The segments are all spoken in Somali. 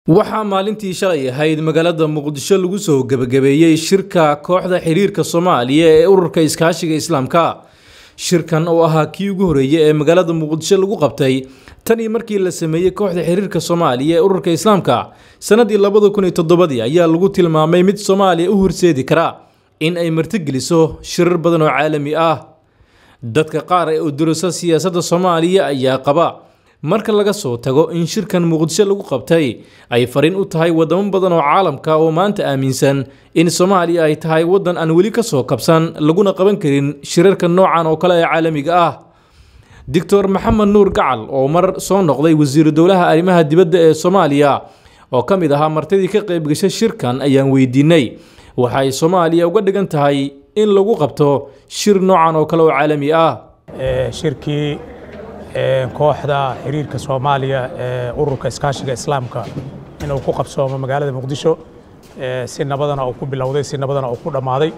waxaa maalintii shalay ahayd magaalada muqdisho lagu soo gebagabeeyey shirka kooxda xiriirka soomaaliya ee ururka iskaashiga islaamka shirkan oo ahaa kii ugu horeeyey ee magaalada muqdisho lagu qabtay tan iyo markii la sameeyey kooxda xiriirka soomaaliya ee ururka islaamka sanadii labada kun iyo toddobadii ayaa lagu tilmaamay mid soomaaliya u horseedi kara in ay martigeliso shirar badan oo caalami ah dadka qaar ee udurasa siyaasadda soomaaliya ayaa qaba marka laga soo tago in shirkan muqdisho lagu qabtay ay fariin u tahay wadamo badan oo caalamka oo maanta aaminsan in soomaaliya ay tahay waddan aan weli ka soo kabsan laguna qaban karin shirarka noocan oo kale ee caalamiga ah doctor maxamed nuur gacal oo mar soo noqday wasiiru dowlaha arrimaha dibadda ee soomaaliya oo ka mid ahaa martidii ka qaybgashay shirkan ayaan weydiinay waxa ay soomaaliya uga dhigan tahay in lagu qabto shir noocan oo kale oo caalami ah shirkii kooxda xiriirka soomaaliya ee ururka iskaashiga islaamka inuu ku qabsoomo magaalada muqdisho si nabadana uu ku bilowday si nabadana uu ku dhammaaday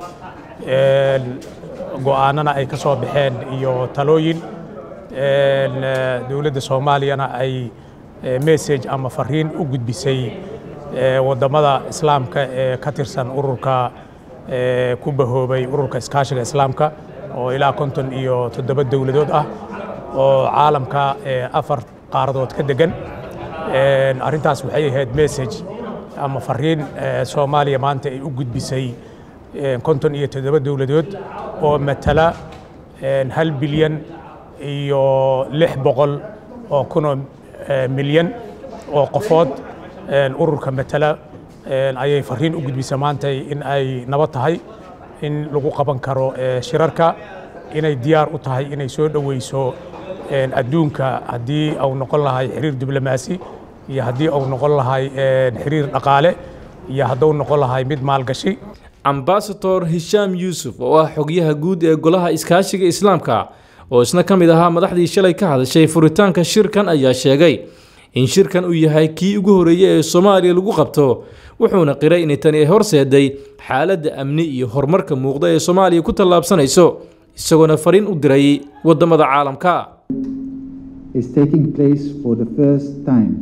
go'aanana ay ka soo baxeen iyo talooyin dowladda soomaaliyana ay message ama fariin u gudbisay waddamada islaamka ee ka tirsan ururka ku bahoobay ururka iskaashiga islaamka oo ilaa konton iyo toddoba dowladood ah oo caalamka afar qaaradood ka degan arrintaas waxay ahayd message ama fariin soomaaliya maanta ay u gudbisay konton iyo toddoba dowladood oo matala hal bilyan iyo lix boqol oo kunoo milyan oo qofood ururka matala ayay fariin u gudbisay maanta in ay nabad tahay in lagu qaban karo shirarka inay diyaar u tahay inay soo dhoweyso adduunka haddii uu noqon lahay xiriir diblomaasi iyo haddii uu noqon lahay xiriir dhaqaale iyo hadduu noqon lahay mid maalgashi ambasador hishaam yuusuf oo ah xogyaha guud ee golaha iskaashiga islaamka oo isna ka mid ahaa madaxdii shalay ka hadashay furitaanka shirkan ayaa sheegay in shirkan uu yahay kii ugu horeeyey ee soomaaliya lagu qabto wuxuuna qiray inay tani ay horseeday xaaladda amni iyo horumarka muuqda ee soomaaliya ku tallaabsanayso isagoona fariin u diray waddamada caalamka is taking place for the first time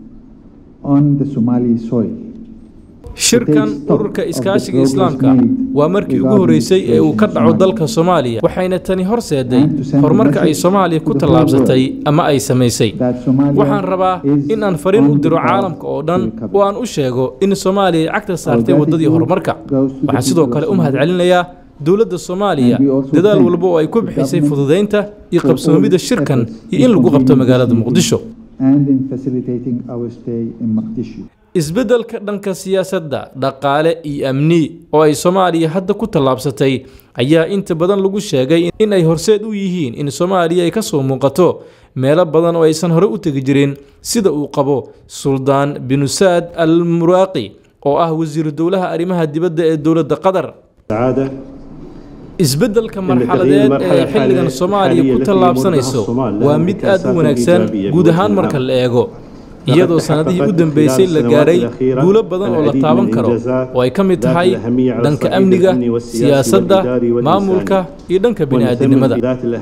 on the Somali soil. shirkan ururka iskaashiga islaamka waa markii ugu horeysay ee uu ka dhaco dalka soomaaliya waxayna tani horseeday horumarka ay soomaaliya ku tallaabsatay ama ay samaysay waxaan rabaa in aan fariin u diro caalamka oo dhan oo aan u sheego in soomaaliya ay cagta saartay waddadii horumarka waxaan sidoo kale u mahadcelinayaa dowladda soomaaliya dadaal walba oo ay ku bixisay fududaynta iyo qabsoomidda shirkan iyo in lagu qabto magaalada muqdisho isbeddelka dhanka siyaasadda dhaqaale iyo amni oo ay soomaaliya hadda ku tallaabsatay ayaa inta badan lagu sheegay in ay horseed u yihiin in soomaaliya ay ka soo muuqato meelo badan oo aysan hore u tegi jirin sida uu qabo suldaan binusaad al muraaqi oo ah wasiiru dowlaha arrimaha dibadda ee dowladda qatar isbeddelka marxaladeed ee xilligan soomaaliya ku tallaabsanayso waa mid aad u wanaagsan guud ahaan marka la eego iyadoo sannadihii u dambeysay la gaaray guulo badan oo la taaban karo oo ay ka mid tahay dhanka amniga siyaasadda maamulka iyo dhanka bini'aadanimada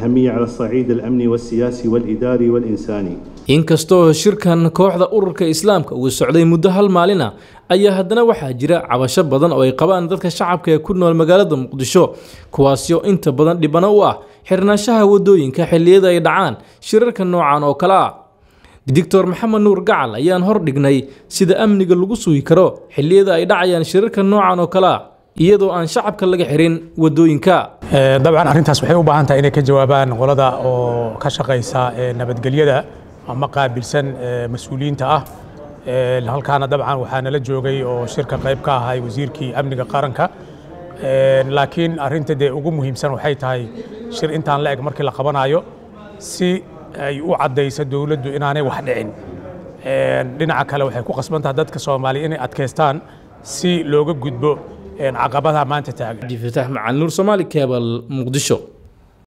inkastoo shirkan kooxda ururka islaamka uu socday muddo hal maalina ayaa haddana waxaa jira cabasho badan oo ay qabaan dadka shacabka ee ku nool magaalada muqdisho kuwaasoo inta badan dhibano u ah xirnaanshaha waddooyinka xilliyada ay dhacaan shirarka noocan oo kale ah doctor maxamed nuur gacal ayaan hor dhignay sida amniga lagu sugi karo xilliyada ay dhacayaan shirarka noocan oo kale ah iyadoo aan shacabka laga xirin waddooyinka dabcan arrintaas waxay u baahan tahay inay ka jawaabaan qolada oo ka shaqaysa nabadgelyada ama qaabilsan mas-uuliyiinta ah halkaana dabcan waxaa nala joogay oo shirka qayb ka ahay wasiirkii amniga qaranka laakiin arrinta dee ugu muhiimsan waxay tahay shir intaan la eg markii la qabanayo si ay u caddayso dowladdu inaanay wax dhicin dhinaca kale waxay ku qasbantahay dadka soomaaliya inay adkaystaan si looga gudbo caqabadaha maanta taagan abdifatax macalin nuur soomaali kebal muqdisho